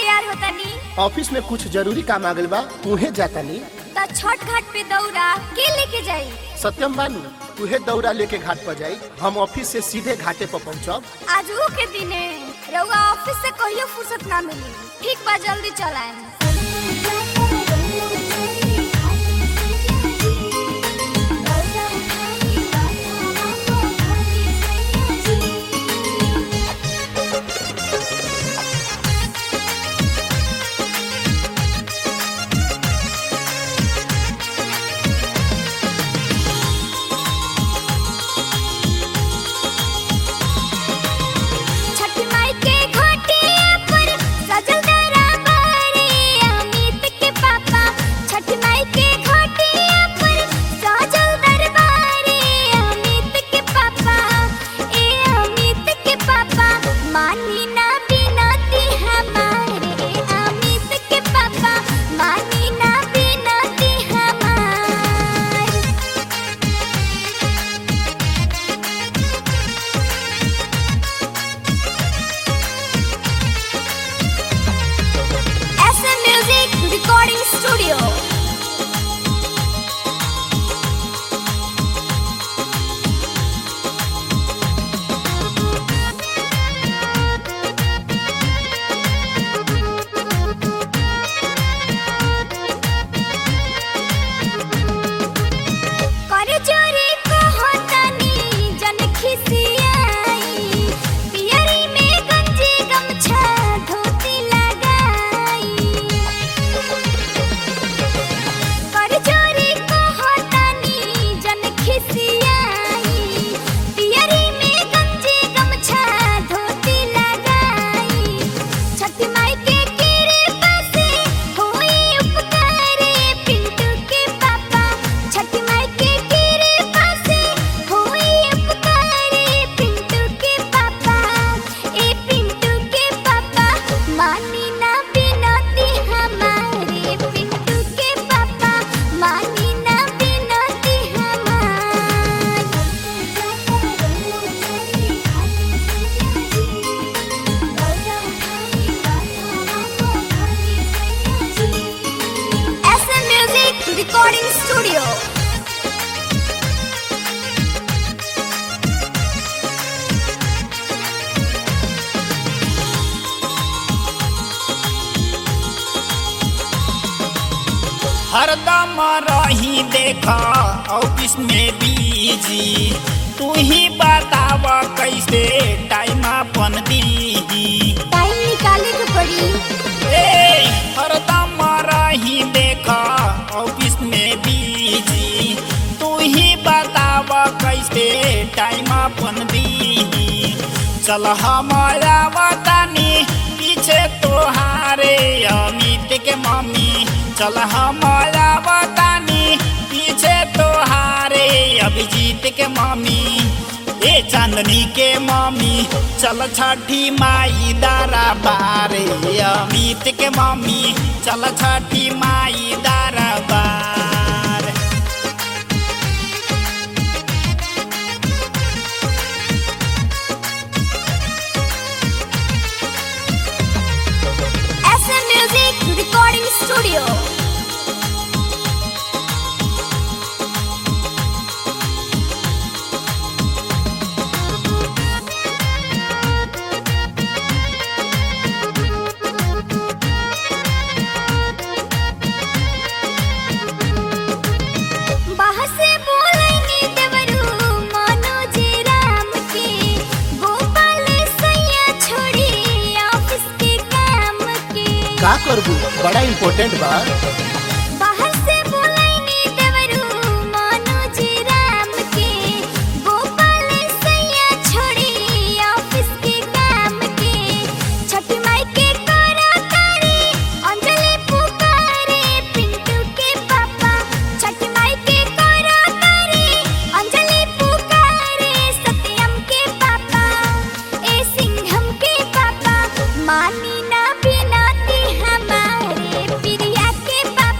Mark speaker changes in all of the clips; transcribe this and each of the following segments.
Speaker 1: तैयार होतानी
Speaker 2: ऑफिस में कुछ जरूरी काम आ गइल बा उहे जातानी
Speaker 1: त छठ घाट पे दौरा के लेके जाई
Speaker 2: सत्यम बानू तुहे दौरा लेके घाट पर जाई हम ऑफिस से सीधे घाटे पर पहुंचब
Speaker 1: आज वो के दिने रउआ ऑफिस से कहियो फुर्सत ना मिली ठीक बा जल्दी चलाएं छठी माई के घाटिया पर सजल दरबारे अमित के पापा छठी माई के घाटिया पर सजल दरबारे अमित के पापा ए अमित के पापा मानी ना बिनती हमारे अमित के पापा मानी ना बिनती हमारे SM Music Recording Studio. कर जोरे कहतानी जन खिसियाई पियरी में गंजी गमछा धोती लगाई कर जोरे कहतानी जन खिसियाई पियरी में गंजी गमछा धोती लगाई छठी माई के कृपा से होई उपकारे पिंटू के पापा छठी माई के कृपा से होई उपकारे पिंटू के पापा ए पिंटू के पापा मानी ना बिनती हमारे पिंटू के पापा मानी ना बिनती हमारी SM Music Recording Studio.
Speaker 3: हरदम रही देखा ऑफिस में बिजी तू ही बताव कैसे टाइम अपन दीही
Speaker 1: टाइम निकाले के पड़ी
Speaker 3: ए हरदम रही देखा ऑफिस में बिजी तू ही बताव कैसे टाइम अपन दीही चल हमारा बतानी पीछे तोहारे अमित के मम्मी चल हमारा बतानी पीछे तोहारे अभिजीत के मम्मी ए चांदनी के मम्मी चल छठी माई दारा बारे अमित के मम्मी चल छठी माई दारा बार
Speaker 1: SM Music Recording Studio. बाहर से बोलेंगे देवरू मनोज राम के गोपाल सैया छोड़ी ऑफिस के काम के
Speaker 2: का करबू बड़ा इम्पोर्टेंट बा
Speaker 1: बाहर से बोलेंगे देवरू मनोज राम के गोपाल सैया छोड़ी ऑफिस के काम के छठी माई के करा तारे अंजलि पुकारे पिंटू के पापा छठी माई के करा तारे अंजलि पुकारे सत्यम के पापा ए सिंघम के पापा मानी ना बिनती हमारे प्रिया के पापा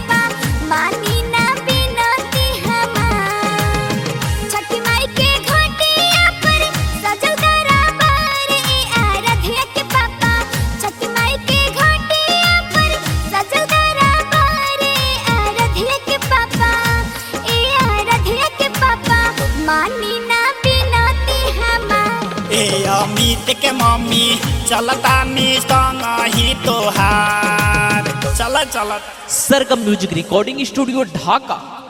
Speaker 3: अमित के मम्मी चलता निस्तंग ही तोहार चल चल
Speaker 4: सरगम म्यूजिक रिकॉर्डिंग स्टूडियो ढाका